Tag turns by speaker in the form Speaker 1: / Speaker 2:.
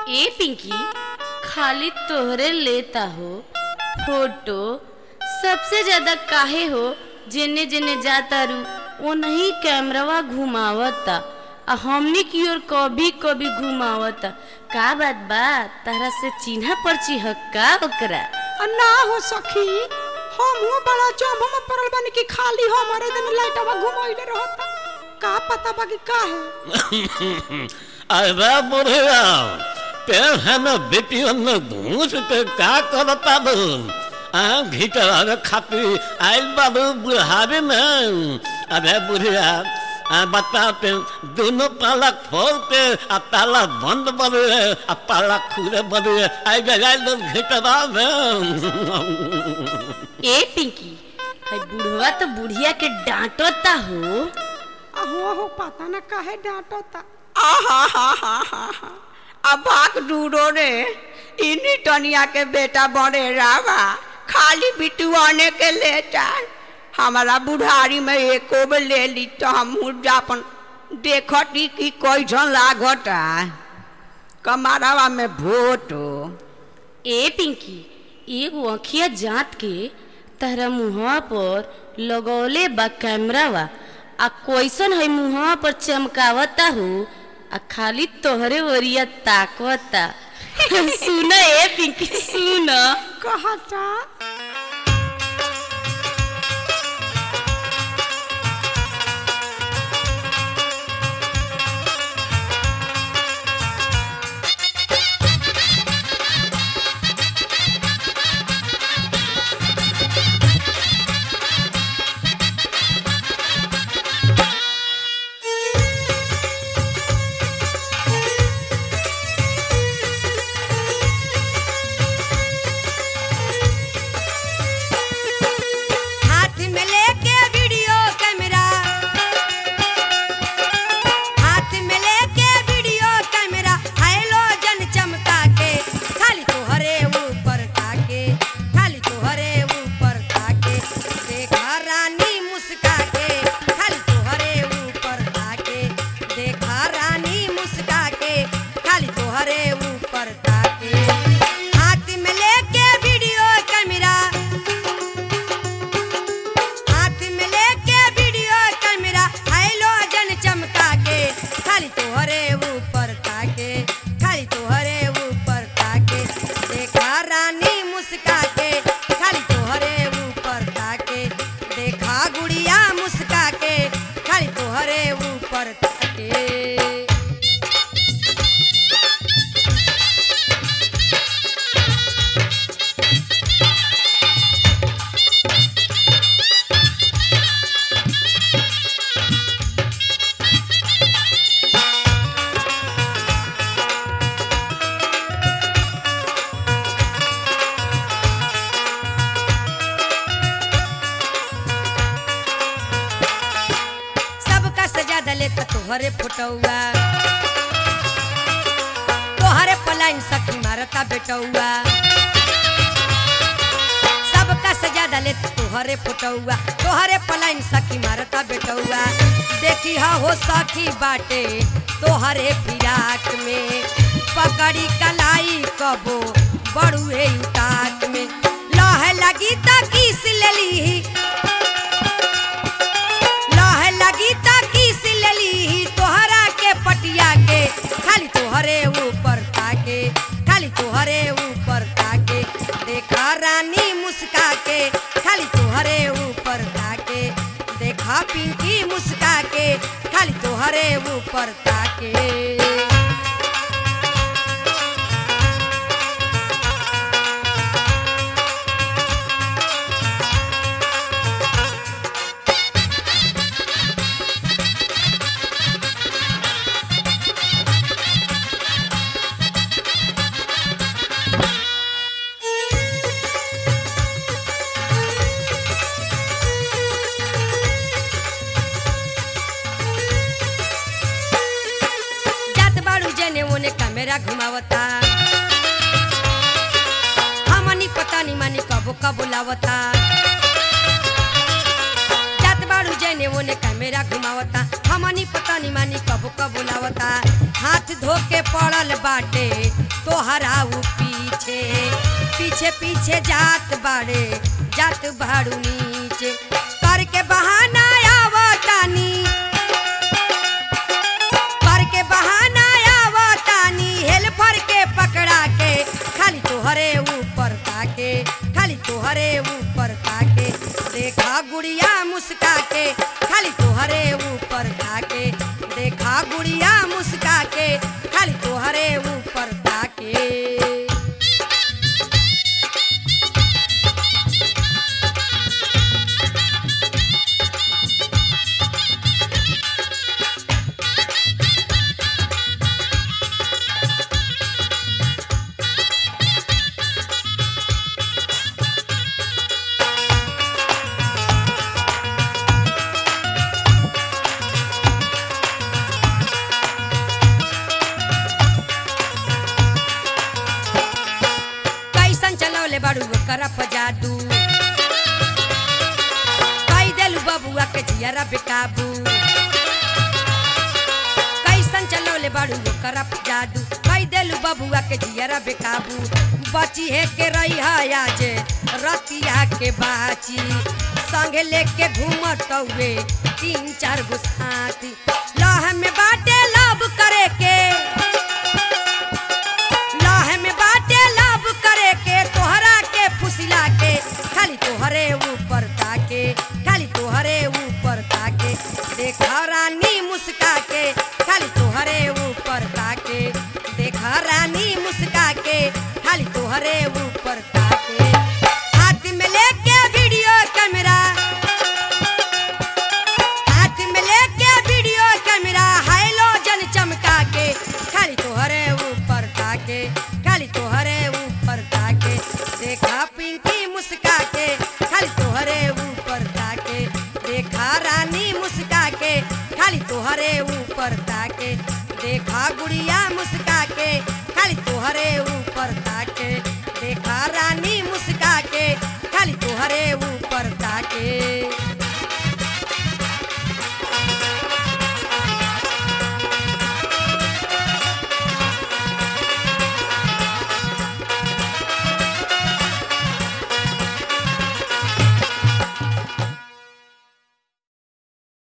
Speaker 1: ए पिंकी खाली तोहरे लेता हो फोटो सबसे ज्यादा काहे हो जेने जेने जाता रू ओनही कैमरावा घुमावता आ हमनी की ओर कभी कभी घुमावता का बात बा तारा से चिन्हा पर्ची हक्का ओकरा
Speaker 2: आ ना हो सखी हमहू बड़ा चौंभ में पड़ल बानी कि खाली हमारे दिन लाइटवा घुमाइले रहता का पता बा कि का है
Speaker 3: अरे बुढ़िया ते है न बेटियों न घूस के का करता दून आ घिटर खाती आइल बाबू बुढ़ावे में अरे बुढ़िया आ बता पे दोनों ताला खोल के आ ताला बंद बने आ ताला खुले बने आई गए घिटरा में
Speaker 1: ए पिंकी है बुढ़वा तो बुढ़िया के डांटता हो
Speaker 2: आ हो हो पता ना काहे डांटता आहा हा हा हा हा अब भाग डूडो रे इन्हीं टनिया के बेटा बड़े रावा खाली बिटुआने के लेटा हमारा बुढ़ारी में एको बे ले ली तो हम जापन देखती कि कैसन लागता कमारावा में भोटो
Speaker 1: ए पिंकी एगो अखिया जात के तहरा मुहवा पर लगौले बा कैमरावा आ कैसन है मुहवा पर चमकावता हो आ खाली तोहरे ओरिया ताकवता सुन ए पिंकी सुन
Speaker 2: कहता
Speaker 4: हाथ में लेके वीडियो कैमरा हाथ में लेके वीडियो कैमरा हाइलोजन चमका के खाली तोहरे ऊपर ताके खाली तोहरे ऊपर ताके देखा रानी मुस्का के खाली तोहरे ऊपर ताके देखा रानी मुस्का के खाली तोहरे ऊपर ताके हाथ में लेके वीडियो कैमरा हाथ में लेके वीडियो कैमरा हाइलोजन चमका के खाली तोहरे ऊपर ताके खाली तोहरे ऊपर ताके देखा रानी मुस्का के खाली तोहरे ऊपर ताके देखा गुड़िया मुस्का के खाली तोहरे ऊपर ताके सबका सजा दले त तोहरे फोटौआ तोहरे पलाइन सखी मारता बेटौआ सबका सजा दले त तोहरे फोटौआ तोहरे पलाइन सखी मारता बेटौआ देखी हा हो सखी बाटे तोहरे फिराक में पकड़ी कलाई कबो बड़ुए उताक में लह लगी त किस लेली लह लगी त किस लेली तोहरा के पटिया के खाली तोहरे ऊपर ताके खाली तोहरे ऊपर ताके देखा रानी मुस्का के खाली तोहरे ऊपर ताके देखा पिंकी मुस्का के खाली तोहरे ऊपर ताके जात बाड़ू जेने ओने कैमरा घुमावता हमनी पता नहीं मानी कबो कबो लावता जात बाड़ू जेने ओने कैमरा घुमावता हमनी पता नहीं मानी कबो कबो लावता हाथ धो के पड़ल बाटे तोहरा उ पीछे पीछे पीछे जात बाड़े जात बाड़ू नीचे करके बहाना आवतानी करके बहाना आवतानी हेल्पर के पकड़ा के खाली तोहरे ऊपर ताके खाली तोहरे ऊपर ताके देखा गुड़िया मुस्का के खाली तोहरे ऊपर ताके देखा गुड़िया मुस्का के खाली तोहरे ऊपर ताके कैसन चलौले बाड़ू करप जादू कई देलू बबुआ के जियरा बेकाबू कैसन चलौले बाड़ू करप जादू कई देलू बबुआ के जियरा बेकाबू बची है के रही है आज रतिया के बाची संगे लेके घूमत हुए तीन चार गो साथी लह में बाटे लब करे के लाहे में बाटे लब करे के तोहरा के फुसिला के खाली तोहरे ऊपर ताके खाली तोहरे ऊपर ताके देखा रानी मुस्का के खाली तोहरे ऊपर ताके देखा रानी मुस्का के खाली तोहरे ऊपर ताके हाथ में लेके वीडियो कैमरा हाथ में लेके वीडियो कैमरा हाइलोजन चमका के खाली तोहरे ऊपर ताके खाली तोहरे ऊपर ताके देखा पिंकी मुस्का के खाली तोहरे ऊपर ताके देखा रानी मुस्का के खाली तोहरे ऊपर ताके देखा गुड़िया मुस्का